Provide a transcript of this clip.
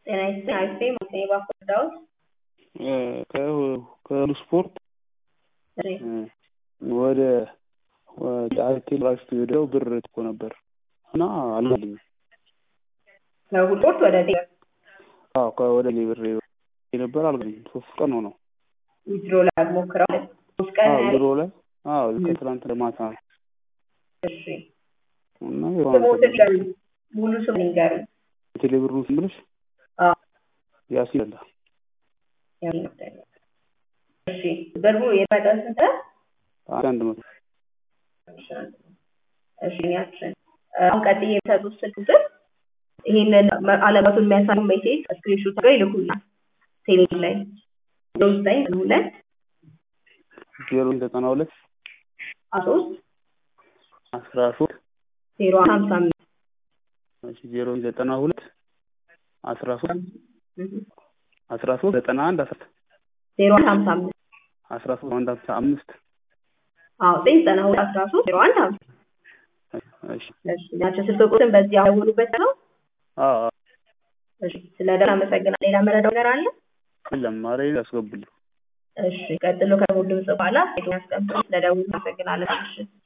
ጤና ይስጥልኝ አሪፍ ነኝ ማክሰኞ ባኮ ዳዊት ከሁሉ ስፖርት እሺ ወደ አርቴ ዩኒቨርሲቲ ሄደው ብር እኮ ነበር እና አልገባልኝም። ከሁሉ ስፖርት ወደ ቴ አዎ ወደ እኔ ብር ነበር አልገባልኝም። ሶስት ቀን ሆነው ዊዝድሮ ላይ ሞክረው ሶስት ቀን አዎ ያህል ድሮ ላይ አዎ ከትላንት ለማታ ነው እሺ እና ስሞትን ይንገሩኝ ሙሉ ስም ይንገሩኝ ቴሌብሩን ስም ብለሽ አዎ ያሲን አለ ያው ይመስለኛል። እሺ ብሩ የመጠን ስንት ነው? አንድ መቶ እሺ ያችን አሁን ቀጥዬ የሚሰጡት ስልክ ቁጥር ይሄንን አለመቱን የሚያሳዩ ሜሴጅ ስክሪንሾት ጋር ይልኩልናል ቴሌግራም ላይ ዜሮ ዘጠኝ ሁለት ዜሮ ዘጠና ሁለት አስራ ሶስት አስራ ሶስት ዜሮ ሀምሳ አምስት ዜሮ ዘጠና ሁለት አስራ ሶስት አስራ ሶስት ዘጠና አንድ አስራ ዜሮ አንድ ሀምሳ አምስት አስራ ሶስት አንድ ሀምሳ አምስት አዎ ዘጠኝ ዘጠና ሁለት አስራ ሶስት ዜሮ አንድ ሀምሳ እሺ እሺ ናቸው ስልክ ቁጥር በዚህ ያደውሉበት ነው። አዎ አዎ እሺ ስለ ደህና አመሰግናለሁ። ሌላ መረዳው ነገር አለ? የለም ኧረ ያስገቡልኝ እሺ ቀጥሎ ከሙሉ ድምጽ በኋላ ሄዶ ያስቀምጡ። ስለ ደውሉ አመሰግናለሁ። እሺ